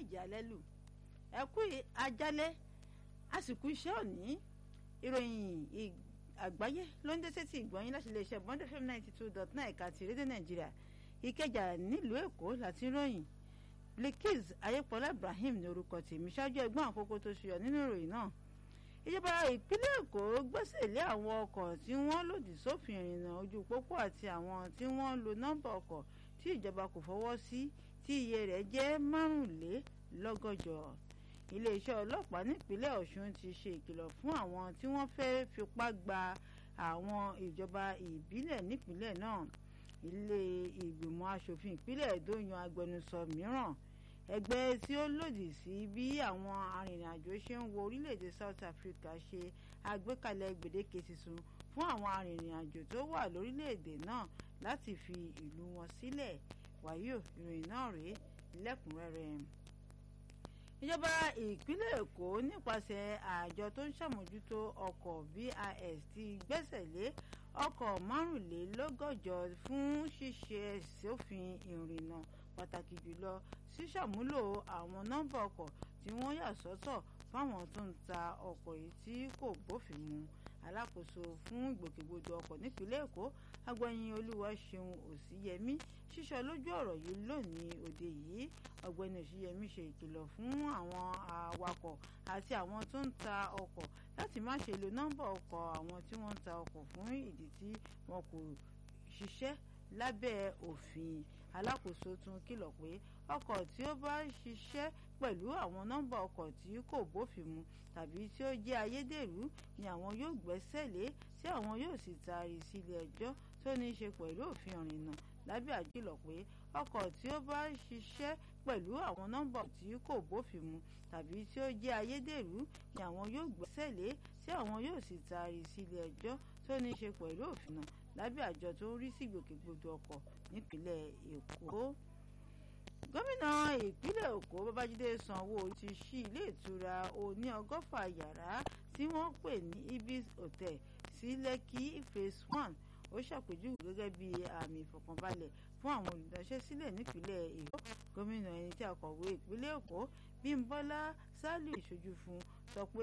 méje alẹ́ lù ẹ kú ajálẹ́ àsìkò iṣẹ́ òní ìròyìn àgbáyé ló ń dé sétí ìgbọ̀nyín láti iléeṣẹ́ bond fm ninety two dot nine ẹ̀ka ti rédíò nàìjíríà ìkẹjà nílùú èkó láti ròyìn Bilkiz ayépọlá ibrahim ní orúkọ tèmi ṣáájú ẹgbọ́n àkókò tó ṣùyọ nínú ìròyìn náà ìjọba ìpínlẹ̀ èkó gbẹ́sẹ̀ lé àwọn ọkọ̀ tí wọ́n lòdì sófin ìrìnnà ojú pópó àti àwọn tí wọ́n lo nọ́mbà ọkọ̀ tí ìjọba kò fọwọ́ sí tí iye rẹ̀ jẹ́ márùnlélọ́gọ́jọ iléeṣẹ́ ọlọ́pàá nípínlẹ̀ ọ̀ṣun ti ṣe ìkìlọ̀ fún àwọn tí wọ́n fẹ́ fipá gba àwọn ìjọba ìbílẹ̀ nípínlẹ̀ náà ilé ìgbìmọ̀ asòfin ìpínlẹ̀ èdò yan agbẹnusọ mìíràn ẹgbẹ́ tí ó lòdì sí bí àwọn arìnrìnàjò ṣe ń wo orílẹ̀-èdè South Africa ṣe àgbékalẹ̀ gbèdéke tuntun fún àwọn arìnrìnàjò tó wà lórílẹ̀-èdè náà láti fi ìlú wọn sílẹ̀ wàyò ìròyìn náà rèé lẹ́kùnrẹ́rẹ́ ìjọba ìpínlẹ̀ èkó nípasẹ̀ àjọ tó ń ṣàmójútó ọkọ̀ VIS ti gbẹ́sẹ̀ lé ọkọ̀ márùnlélọ́gọ́jọ fún ṣíṣe sófin ìrìnnà pàtàkì jùlọ ṣíṣàmúlò àwọn nọ́mbà ọkọ̀ tí wọ́n yà sọ́tọ̀ fáwọn tó ń ta ọkọ̀ yìí tí kò bófin mu alákòóso fún ìgbòkègbodò ọkọ̀ nípínlẹ̀ èkó agbẹ̀yìn olúwaṣeun òsíyẹmí ṣíṣọ lójú ọ̀rọ̀ yìí lónìí òde yìí ọ̀gbẹ́ni òsíyẹmí ṣe ìkìlọ̀ fún àwọn awakọ̀ àti àwọn tó ń ta ọkọ̀ láti má ṣe lo nọ́mbà ọkọ̀ àwọn tí wọ́n ń ta ọkọ̀ fún ìdí tí wọn kò ṣiṣẹ́ lábẹ́ òfin alákòóso tún kìlọ̀ pé ọkọ̀ tí ó bá ṣiṣẹ́ pẹ̀lú àwọn nọ́mbà ọkọ̀ tí kò bófin mu tàbí tí ó jẹ́ ayédèrú ni àwọn yóò gbẹ́sẹ̀ lé tí àwọn yóò sì taari sílé ẹjọ́ tó ní í ṣe pẹ̀lú òfin ìrìnnà lábẹ́ àjùlọ pé ọkọ̀ tí ó bá ṣiṣẹ́ pẹ̀lú àwọn nọ́mbà tí kò bófin mu tàbí tí ó jẹ́ ayédèrú ni àwọn yóò gbẹ́sẹ̀ lé tí àwọn yóò sì taari sílé ẹjọ́ tó ní í ṣe pẹ̀lú òfin náà lábẹ́ àjọ tó ń rí sí ìgbòkègbodò ọkọ̀ nípínlẹ̀ èkó gómìnà ìpínlẹ̀ èkó babájídé sanwó ti ṣí ilé ìtura oní ọgọ́fà yàrá tí wọ́n pè ní ibis hotel sí lẹ́kì phase one ó ṣàpèjúwe gẹ́gẹ́ bí àmì ìfọ̀kànbalẹ̀ fún àwọn olùdáṣẹ́sílẹ̀ nípínlẹ̀ èkó gómìnà ẹni tí akọ̀wé ìpínlẹ̀ èkó bímbọ́lá sálíù ìṣojú fún sọ pé